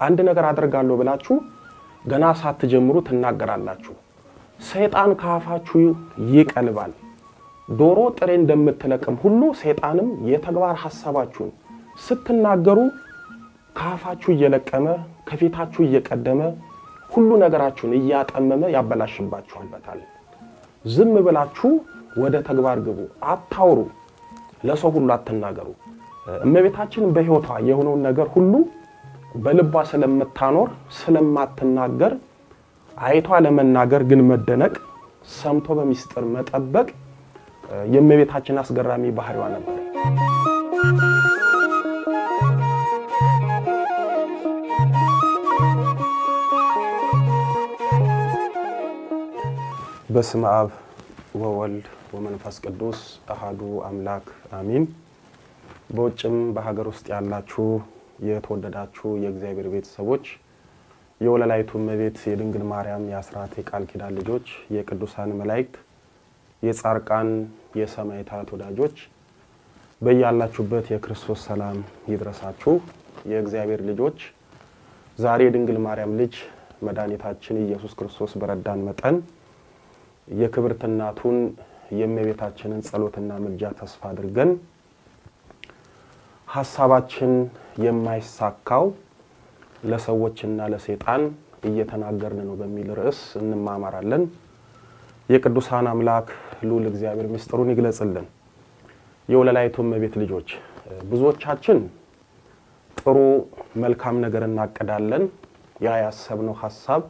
አንድ ነገር አደርጋለሁ ብላችሁ ገና ሳትጀምሩ ትናገራላችሁ። ሰይጣን ከአፋችሁ ይቀልባል። ዶሮ ጥሬ እንደምትለቅም ሁሉ ሰይጣንም የተግባር ሐሳባችሁን ስትናገሩ ከአፋችሁ እየለቀመ ከፊታችሁ እየቀደመ ሁሉ ነገራችሁን እያጠመመ ያበላሽባችኋልበታል። ዝም ብላችሁ ወደ ተግባር ግቡ። አታውሩ፣ ለሰው ሁሉ አትናገሩ። እመቤታችን በሕይወቷ የሆነውን ነገር ሁሉ በልቧ ስለምታኖር ስለማትናገር አይቷ ለመናገር ግን መደነቅ፣ ሰምቶ በሚስጥር መጠበቅ የእመቤታችን አስገራሚ ባህሪዋ ነበር። በስመ አብ ወወልድ ወመንፈስ ቅዱስ አሃዱ አምላክ አሚን። በውጭም በሀገር ውስጥ ያላችሁ የተወደዳችሁ የእግዚአብሔር ቤተሰቦች የወለላይቱ እመቤት የድንግል ማርያም የአስራት የቃል ኪዳን ልጆች የቅዱሳን መላእክት የጻርቃን የሰማዕታት ወዳጆች በያላችሁበት የክርስቶስ ሰላም ይድረሳችሁ። የእግዚአብሔር ልጆች ዛሬ የድንግል ማርያም ልጅ መድኃኒታችን ኢየሱስ ክርስቶስ በረዳን መጠን የክብርት እናቱን የእመቤታችንን ጸሎትና ምልጃ ተስፋ አድርገን ሀሳባችን የማይሳካው ለሰዎችና ለሰይጣን እየተናገርን ነው በሚል ርዕስ እንማማራለን። የቅዱሳን አምላክ ልዑል እግዚአብሔር ምስጢሩን ይግለጽልን። የወለላይቱ እመቤት ልጆች ብዙዎቻችን ጥሩ መልካም ነገር እናቅዳለን። ያ ያሰብነው ሀሳብ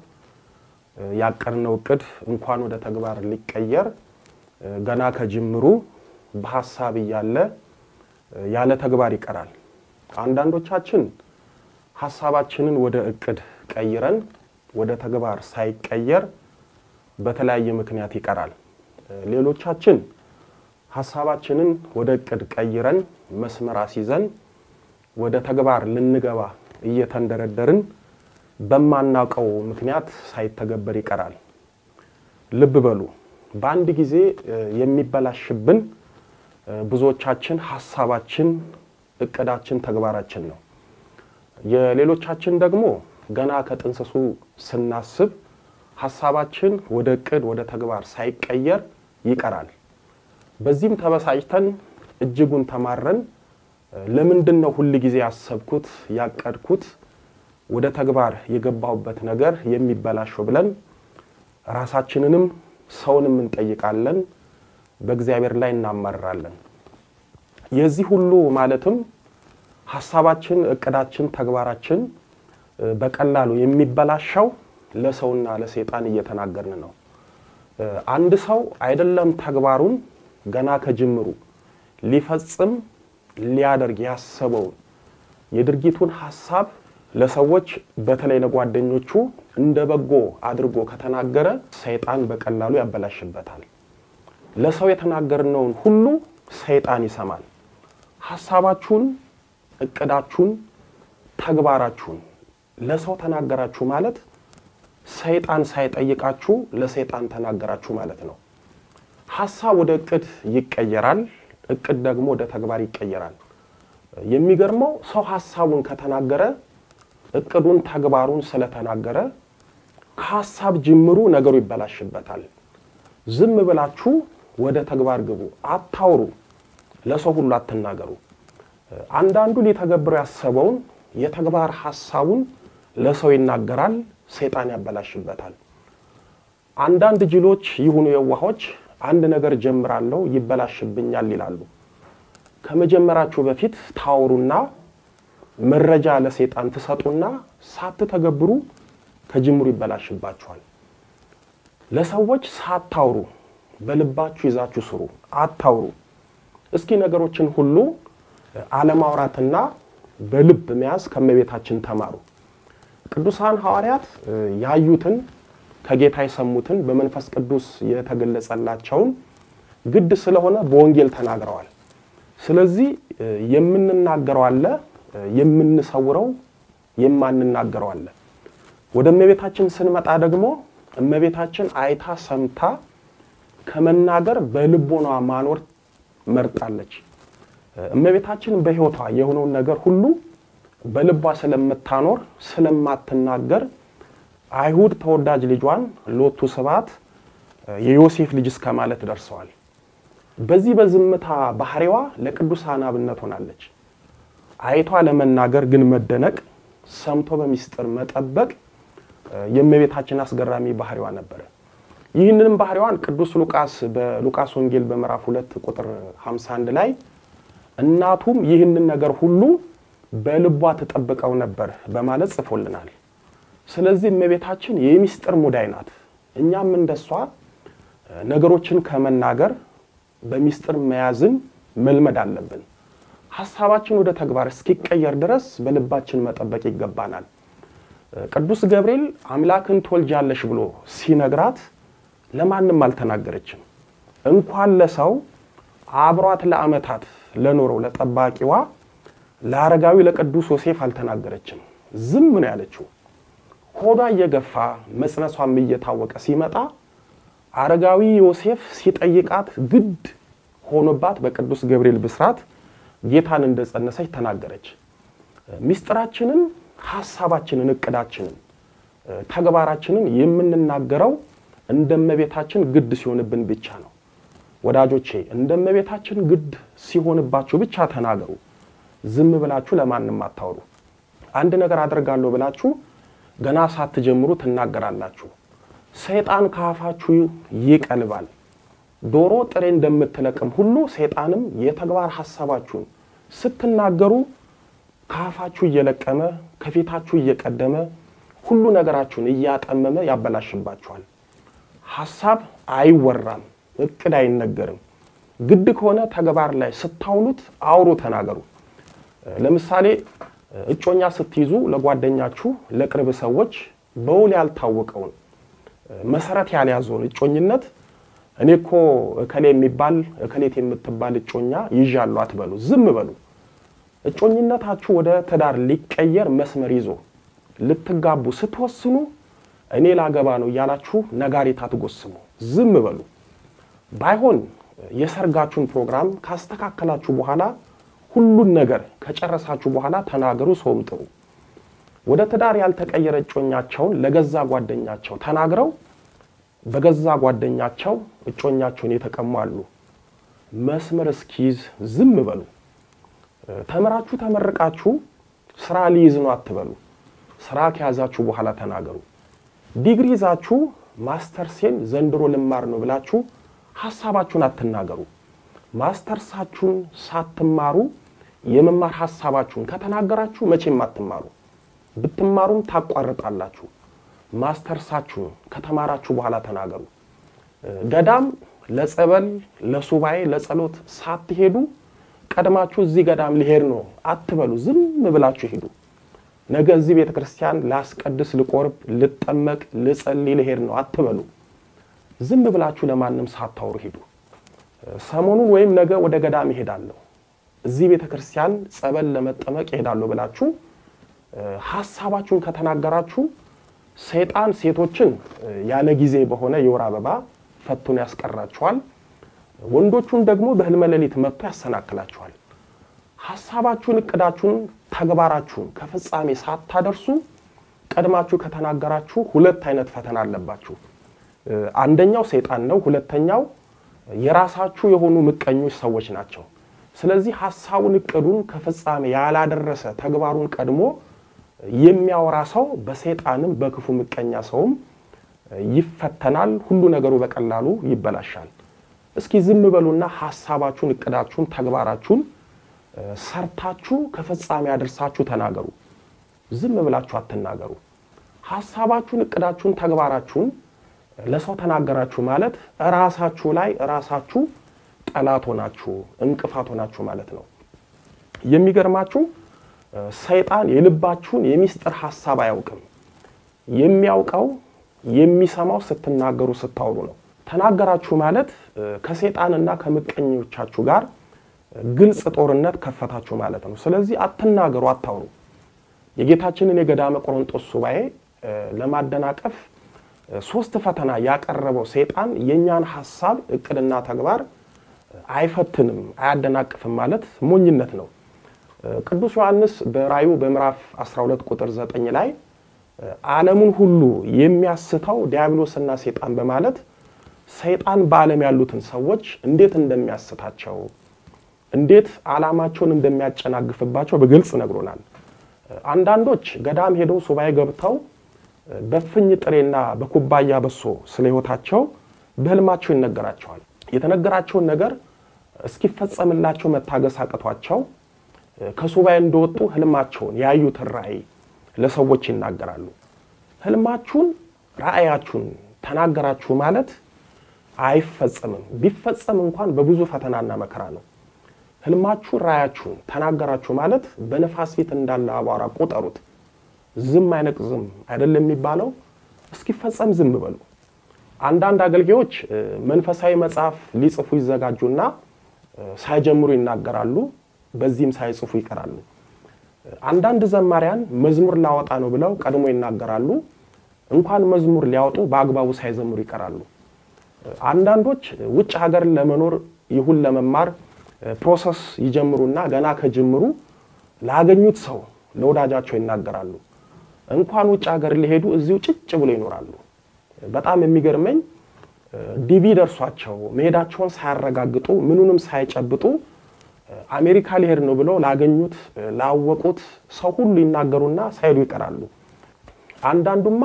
ያቀድነው እቅድ እንኳን ወደ ተግባር ሊቀየር ገና ከጅምሩ በሀሳብ እያለ ያለ ተግባር ይቀራል። አንዳንዶቻችን ሀሳባችንን ወደ እቅድ ቀይረን ወደ ተግባር ሳይቀየር በተለያየ ምክንያት ይቀራል። ሌሎቻችን ሀሳባችንን ወደ እቅድ ቀይረን መስመር አስይዘን ወደ ተግባር ልንገባ እየተንደረደርን በማናውቀው ምክንያት ሳይተገበር ይቀራል። ልብ በሉ፣ በአንድ ጊዜ የሚበላሽብን ብዙዎቻችን ሀሳባችን፣ እቅዳችን፣ ተግባራችን ነው። የሌሎቻችን ደግሞ ገና ከጥንስሱ ስናስብ ሀሳባችን ወደ እቅድ ወደ ተግባር ሳይቀየር ይቀራል። በዚህም ተበሳጭተን እጅጉን ተማረን ለምንድን ነው ሁል ጊዜ ያሰብኩት ያቀድኩት ወደ ተግባር የገባሁበት ነገር የሚበላሸው ብለን ራሳችንንም ሰውንም እንጠይቃለን፣ በእግዚአብሔር ላይ እናማርራለን። የዚህ ሁሉ ማለትም ሀሳባችን፣ እቅዳችን፣ ተግባራችን በቀላሉ የሚበላሸው ለሰውና ለሰይጣን እየተናገርን ነው። አንድ ሰው አይደለም ተግባሩን ገና ከጅምሩ ሊፈጽም ሊያደርግ ያሰበውን የድርጊቱን ሀሳብ ለሰዎች በተለይ ለጓደኞቹ እንደ በጎ አድርጎ ከተናገረ ሰይጣን በቀላሉ ያበላሽበታል። ለሰው የተናገርነውን ሁሉ ሰይጣን ይሰማል። ሀሳባችሁን፣ እቅዳችሁን፣ ተግባራችሁን ለሰው ተናገራችሁ ማለት ሰይጣን ሳይጠይቃችሁ ለሰይጣን ተናገራችሁ ማለት ነው። ሀሳብ ወደ እቅድ ይቀየራል። እቅድ ደግሞ ወደ ተግባር ይቀየራል። የሚገርመው ሰው ሀሳቡን ከተናገረ እቅዱን ተግባሩን ስለተናገረ ከሀሳብ ጅምሩ ነገሩ ይበላሽበታል። ዝም ብላችሁ ወደ ተግባር ግቡ፣ አታውሩ፣ ለሰው ሁሉ አትናገሩ። አንዳንዱ ሊተገብረው ያሰበውን የተግባር ሀሳቡን ለሰው ይናገራል፣ ሰይጣን ያበላሽበታል። አንዳንድ ጅሎች ይሁኑ የዋሆች አንድ ነገር ጀምራለሁ ይበላሽብኛል ይላሉ። ከመጀመራችሁ በፊት ታወሩና መረጃ ለሰይጣን ትሰጡና ሳትተገብሩ ከጅምሩ ይበላሽባችኋል። ለሰዎች ሳታውሩ በልባችሁ ይዛችሁ ስሩ፣ አታውሩ። እስኪ ነገሮችን ሁሉ አለማውራትና በልብ መያዝ ከእመቤታችን ተማሩ። ቅዱሳን ሐዋርያት ያዩትን ከጌታ የሰሙትን በመንፈስ ቅዱስ የተገለጸላቸውን ግድ ስለሆነ በወንጌል ተናግረዋል። ስለዚህ የምንናገረው አለ፣ የምንሰውረው የማንናገረው አለ። ወደ እመቤታችን ስንመጣ ደግሞ እመቤታችን አይታ ሰምታ ከመናገር በልቦኗ ማኖር መርጣለች። እመቤታችን በሕይወቷ የሆነውን ነገር ሁሉ በልቧ ስለምታኖር ስለማትናገር አይሁድ ተወዳጅ ልጇን ሎቱ ስብሐት የዮሴፍ ልጅ እስከ ማለት ደርሰዋል። በዚህ በዝምታ ባህሪዋ ለቅዱሳን አብነት ሆናለች። አይቷ ለመናገር ግን መደነቅ፣ ሰምቶ በሚስጥር መጠበቅ የእመቤታችን አስገራሚ ባህሪዋ ነበረ። ይህንንም ባህሪዋን ቅዱስ ሉቃስ በሉቃስ ወንጌል በምዕራፍ ሁለት ቁጥር 51 ላይ እናቱም ይህንን ነገር ሁሉ በልቧ ትጠብቀው ነበር በማለት ጽፎልናል። ስለዚህ እመቤታችን የሚስጥር ሙዳይ ናት። እኛም እንደሷ ነገሮችን ከመናገር በሚስጥር መያዝን መልመድ አለብን። ሀሳባችን ወደ ተግባር እስኪቀየር ድረስ በልባችን መጠበቅ ይገባናል። ቅዱስ ገብርኤል አምላክን ትወልጃለሽ ብሎ ሲነግራት ለማንም አልተናገረችም። እንኳን ለሰው አብሯት ለዓመታት ለኖረው ለጠባቂዋ ለአረጋዊ ለቅዱስ ዮሴፍ አልተናገረችም። ዝም ነው ያለችው። ሆዷ እየገፋ መጽነሷም እየታወቀ ሲመጣ አረጋዊ ዮሴፍ ሲጠይቃት ግድ ሆኖባት በቅዱስ ገብርኤል ብስራት ጌታን እንደጸነሰች ተናገረች። ሚስጥራችንን፣ ሀሳባችንን፣ እቅዳችንን፣ ተግባራችንን የምንናገረው እንደ እመቤታችን ግድ ሲሆንብን ብቻ ነው። ወዳጆቼ እንደ እመቤታችን ግድ ሲሆንባችሁ ብቻ ተናገሩ። ዝም ብላችሁ ለማንም አታውሩ። አንድ ነገር አደርጋለሁ ብላችሁ ገና ሳትጀምሩ ትናገራላችሁ። ሰይጣን ከአፋችሁ ይቀልባል። ዶሮ ጥሬ እንደምትለቅም ሁሉ ሰይጣንም የተግባር ሀሳባችሁን ስትናገሩ ከአፋችሁ እየለቀመ ከፊታችሁ እየቀደመ ሁሉ ነገራችሁን እያጠመመ ያበላሽባችኋል። ሀሳብ አይወራም፣ እቅድ አይነገርም። ግድ ከሆነ ተግባር ላይ ስታውሉት አውሩ፣ ተናገሩ። ለምሳሌ እጮኛ ስትይዙ ለጓደኛችሁ፣ ለቅርብ ሰዎች በውል ያልታወቀውን መሰረት ያልያዘውን እጮኝነት እኔ እኮ እከሌ የሚባል እከሌት የምትባል እጮኛ ይዣሉ አትበሉ፣ ዝም በሉ። እጮኝነታችሁ ወደ ትዳር ሊቀየር መስመር ይዞ ልትጋቡ ስትወስኑ እኔ ላገባ ነው እያላችሁ ነጋሪት አትጎስሙ፣ ዝም በሉ። ባይሆን የሰርጋችሁን ፕሮግራም ካስተካከላችሁ በኋላ ሁሉን ነገር ከጨረሳችሁ በኋላ ተናገሩ፣ ሰውም ጥሩ። ወደ ትዳር ያልተቀየረ እጮኛቸውን ለገዛ ጓደኛቸው ተናግረው በገዛ ጓደኛቸው እጮኛቸውን የተቀሙ አሉ። መስመር እስኪይዝ ዝም በሉ። ተምራችሁ ተመርቃችሁ ስራ ሊይዝ ነው አትበሉ። ስራ ከያዛችሁ በኋላ ተናገሩ። ዲግሪ ይዛችሁ ማስተርሴን ዘንድሮ ልማር ነው ብላችሁ ሀሳባችሁን አትናገሩ። ማስተርሳችሁን ሳትማሩ የመማር ሀሳባችሁን ከተናገራችሁ መቼም አትማሩ። ብትማሩም ታቋርጣላችሁ። ማስተርሳችሁን ከተማራችሁ በኋላ ተናገሩ። ገዳም ለጸበል፣ ለሱባኤ፣ ለጸሎት ሳትሄዱ ቀድማችሁ እዚህ ገዳም ሊሄድ ነው አትበሉ። ዝም ብላችሁ ሄዱ። ነገ እዚህ ቤተ ክርስቲያን ላስቀድስ፣ ልቆርብ፣ ልጠመቅ፣ ልጸልይ ልሄድ ነው አትበሉ። ዝም ብላችሁ ለማንም ሳታወሩ ሂዱ። ሰሞኑን ወይም ነገ ወደ ገዳም ይሄዳለሁ፣ እዚህ ቤተ ክርስቲያን ጸበል ለመጠመቅ ይሄዳለሁ ብላችሁ ሀሳባችሁን ከተናገራችሁ ሰይጣን ሴቶችን ያለ ጊዜ በሆነ የወር አበባ ፈቱን ያስቀራችኋል። ወንዶቹን ደግሞ በህልመ ሌሊት መጥቶ ያሰናክላችኋል። ሀሳባችሁን፣ እቅዳችሁን፣ ተግባራችሁን ከፍጻሜ ሳታደርሱ ቀድማችሁ ከተናገራችሁ ሁለት አይነት ፈተና አለባችሁ። አንደኛው ሰይጣን ነው። ሁለተኛው የራሳችሁ የሆኑ ምቀኞች ሰዎች ናቸው። ስለዚህ ሀሳቡን እቅዱን ከፍጻሜ ያላደረሰ ተግባሩን ቀድሞ የሚያወራ ሰው በሰይጣንም በክፉ ምቀኛ ሰውም ይፈተናል። ሁሉ ነገሩ በቀላሉ ይበላሻል። እስኪ ዝም በሉና ሀሳባችሁን፣ እቅዳችሁን፣ ተግባራችሁን ሰርታችሁ ከፍጻሜ አድርሳችሁ ተናገሩ። ዝም ብላችሁ አትናገሩ። ሀሳባችሁን፣ እቅዳችሁን፣ ተግባራችሁን ለሰው ተናገራችሁ ማለት እራሳችሁ ላይ እራሳችሁ ጠላት ሆናችሁ እንቅፋት ሆናችሁ ማለት ነው። የሚገርማችሁ ሰይጣን የልባችሁን የሚስጥር ሀሳብ አያውቅም። የሚያውቀው የሚሰማው ስትናገሩ ስታወሩ ነው። ተናገራችሁ ማለት ከሰይጣንና ከምቀኞቻችሁ ጋር ግልጽ ጦርነት ከፈታችሁ ማለት ነው። ስለዚህ አትናገሩ፣ አታውሩ። የጌታችንን የገዳመ ቆሮንጦስ ሱባኤ ለማደናቀፍ ሶስት ፈተና ያቀረበው ሰይጣን የእኛን ሀሳብ እቅድና ተግባር አይፈትንም፣ አያደናቅፍም ማለት ሞኝነት ነው። ቅዱስ ዮሐንስ በራዩ በምዕራፍ 12 ቁጥር 9 ላይ ዓለሙን ሁሉ የሚያስተው ዲያብሎስና ሰይጣን በማለት ሰይጣን በዓለም ያሉትን ሰዎች እንዴት እንደሚያስታቸው እንዴት ዓላማቸውን እንደሚያጨናግፍባቸው በግልጽ ነግሮናል። አንዳንዶች ገዳም ሄደው ሱባኤ ገብተው በፍኝ ጥሬና በኩባያ በሶ ስለ ሕይወታቸው በህልማቸው ይነገራቸዋል። የተነገራቸውን ነገር እስኪፈጸምላቸው መታገስ አቅቷቸው ከሱባኤ እንደወጡ ህልማቸውን ያዩትን ራእይ ለሰዎች ይናገራሉ። ህልማችሁን ራእያችሁን ተናገራችሁ ማለት አይፈጸምም። ቢፈጸም እንኳን በብዙ ፈተናና መከራ ነው። ህልማችሁን ራእያችሁን ተናገራችሁ ማለት በነፋስ ፊት እንዳለ አቧራ ቁጠሩት። ዝም አይነቅዝም አይደለም የሚባለው። እስኪፈጸም ዝም በሉ። አንዳንድ አገልጋዮች መንፈሳዊ መጽሐፍ ሊጽፉ ይዘጋጁና ሳይጀምሩ ይናገራሉ። በዚህም ሳይጽፉ ይቀራሉ። አንዳንድ ዘማሪያን መዝሙር ላወጣ ነው ብለው ቀድሞ ይናገራሉ። እንኳን መዝሙር ሊያወጡ በአግባቡ ሳይዘምሩ ይቀራሉ። አንዳንዶች ውጭ ሀገር ለመኖር ይሁን ለመማር ፕሮሰስ ይጀምሩና ገና ከጅምሩ ላገኙት ሰው ለወዳጃቸው ይናገራሉ። እንኳን ውጭ ሀገር ሊሄዱ እዚሁ ጭጭ ብሎ ይኖራሉ። በጣም የሚገርመኝ ዲቪ ደርሷቸው መሄዳቸውን ሳያረጋግጡ ምኑንም ሳይጨብጡ አሜሪካ ሊሄድ ነው ብለው ላገኙት ላወቁት ሰው ሁሉ ይናገሩና ሳይሄዱ ይቀራሉ። አንዳንዱማ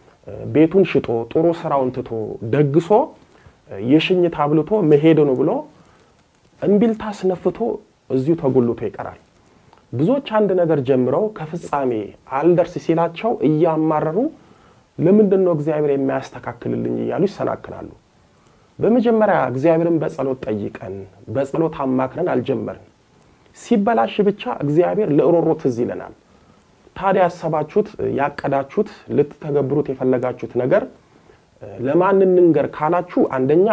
ቤቱን ሽጦ ጥሩ ስራውን ትቶ ደግሶ የሽኝት አብልቶ መሄድ ነው ብሎ እምቢልታ አስነፍቶ እዚሁ ተጎልቶ ይቀራል። ብዙዎች አንድ ነገር ጀምረው ከፍጻሜ አልደርስ ሲላቸው እያማረሩ ለምንድን ነው እግዚአብሔር የማያስተካክልልኝ እያሉ ይሰናክላሉ። በመጀመሪያ እግዚአብሔርን በጸሎት ጠይቀን በጸሎት አማክረን አልጀመርን። ሲበላሽ ብቻ እግዚአብሔር ለእሮሮ ትዝ ይለናል። ታዲያ ያሰባችሁት ያቀዳችሁት ልትተገብሩት የፈለጋችሁት ነገር ለማን እንንገር ካላችሁ፣ አንደኛ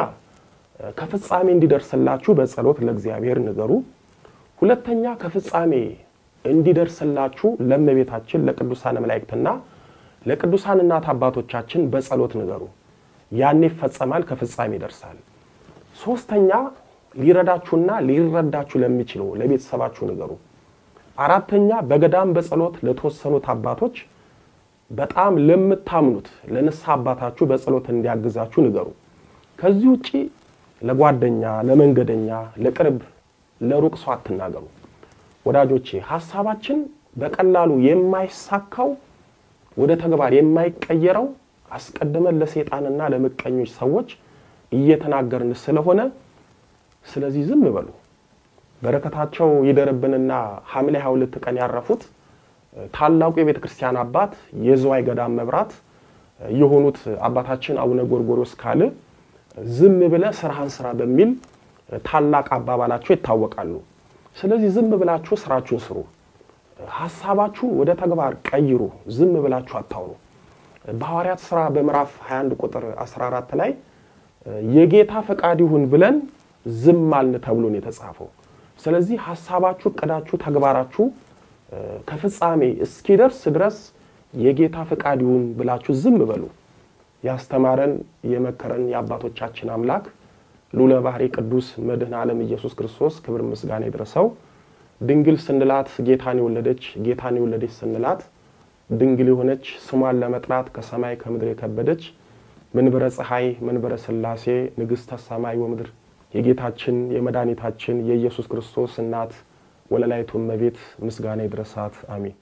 ከፍጻሜ እንዲደርስላችሁ በጸሎት ለእግዚአብሔር ንገሩ። ሁለተኛ ከፍጻሜ እንዲደርስላችሁ ለእመቤታችን ለቅዱሳን መላእክትና ለቅዱሳን እናት አባቶቻችን በጸሎት ንገሩ። ያኔ ይፈጸማል፣ ከፍጻሜ ይደርሳል። ሶስተኛ ሊረዳችሁና ሊረዳችሁ ለሚችለው ለቤተሰባችሁ ንገሩ። አራተኛ በገዳም በጸሎት ለተወሰኑት አባቶች በጣም ለምታምኑት ለንስሐ አባታችሁ በጸሎት እንዲያግዛችሁ ንገሩ። ከዚህ ውጪ ለጓደኛ፣ ለመንገደኛ፣ ለቅርብ ለሩቅ ሰው አትናገሩ። ወዳጆቼ ሀሳባችን በቀላሉ የማይሳካው ወደ ተግባር የማይቀየረው አስቀድመን ለሰይጣንና ለምቀኞች ሰዎች እየተናገርን ስለሆነ ስለዚህ ዝም በሉ። በረከታቸው ይደርብንና ሐምሌ 22 ቀን ያረፉት ታላቁ የቤተ ክርስቲያን አባት የዝዋይ ገዳም መብራት የሆኑት አባታችን አቡነ ጎርጎርዮስ ካል ዝም ብለ ስራህን ስራ በሚል ታላቅ አባባላቸው ይታወቃሉ። ስለዚህ ዝም ብላችሁ ስራችሁን ስሩ። ሀሳባችሁ ወደ ተግባር ቀይሩ። ዝም ብላችሁ አታውሩ። በሐዋርያት ሥራ በምዕራፍ 21 ቁጥር 14 ላይ የጌታ ፈቃድ ይሁን ብለን ዝም አልን ተብሎ ነው የተጻፈው። ስለዚህ ሀሳባችሁ፣ እቅዳችሁ፣ ተግባራችሁ ከፍጻሜ እስኪደርስ ድረስ የጌታ ፈቃድ ይሁን ብላችሁ ዝም በሉ። ያስተማረን የመከረን የአባቶቻችን አምላክ ልዑለ ባሕሪ ቅዱስ መድኃኔ ዓለም ኢየሱስ ክርስቶስ ክብር ምስጋና ይድረሰው። ድንግል ስንላት ጌታን የወለደች ጌታን የወለደች ስንላት ድንግል የሆነች ስሟን ለመጥራት ከሰማይ ከምድር የከበደች መንበረ ፀሐይ መንበረ ሥላሴ ንግሥተ ሰማይ ወምድር የጌታችን የመድኃኒታችን የኢየሱስ ክርስቶስ እናት ወለላይቱ እመቤት ምስጋና ይድረሳት። አሜን።